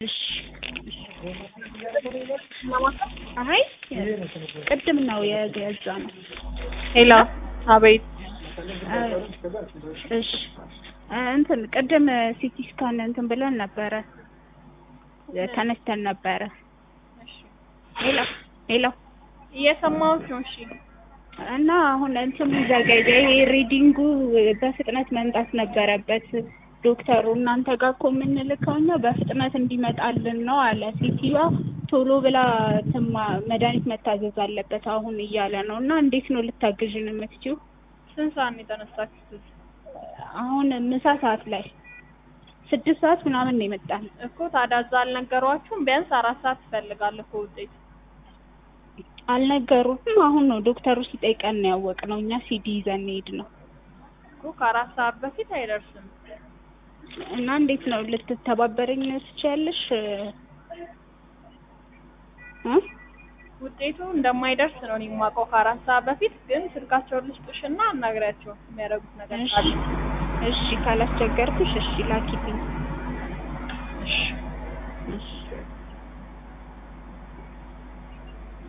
እሺ አይ ቅድም ነው የገዛ ነው። ሄሎ አቤት እሺ እንትን ቅድም ሲቲ ስካን እንትን ብለን ነበረ ተነስተን ነበረ። ሄሎ ሄሎ እየሰማሁት ነው። እሺ እና አሁን እንትኑ ዘገየ። ይሄ ሪዲንጉ በፍጥነት መምጣት ነበረበት። ዶክተሩ እናንተ ጋር እኮ የምንልከው እኛ በፍጥነት እንዲመጣልን ነው አለ። ሲቲዋ ቶሎ ብላ ትማ መድኃኒት መታዘዝ አለበት አሁን እያለ ነው። እና እንዴት ነው ልታግዥን የምትችው? ስንት ሰዓት ነው የተነሳችሁት? አሁን ምሳ ሰዓት ላይ ስድስት ሰዓት ምናምን ነው የመጣን እኮ ታዲያ እዛ አልነገሯችሁም? ቢያንስ አራት ሰዓት ትፈልጋለህ እኮ ውጤት። አልነገሩትም። አሁን ነው ዶክተሩ ሲጠይቀን ነው ያወቅነው። እኛ ሲዲ ይዘን ሄድ ነው እኮ ከአራት ሰዓት በፊት አይደርስም። እና እንዴት ነው ልትተባበረኝ ትችያለሽ? እ ውጤቱ እንደማይደርስ ነው እኔ የማውቀው ከአራት ሰዓት በፊት ግን ስልካቸውን ልስጥሽና አናግሪያቸው የሚያደርጉት ነገር እሺ ካለ እሺ ካላስቸገርኩሽ እሺ ላኪልኝ።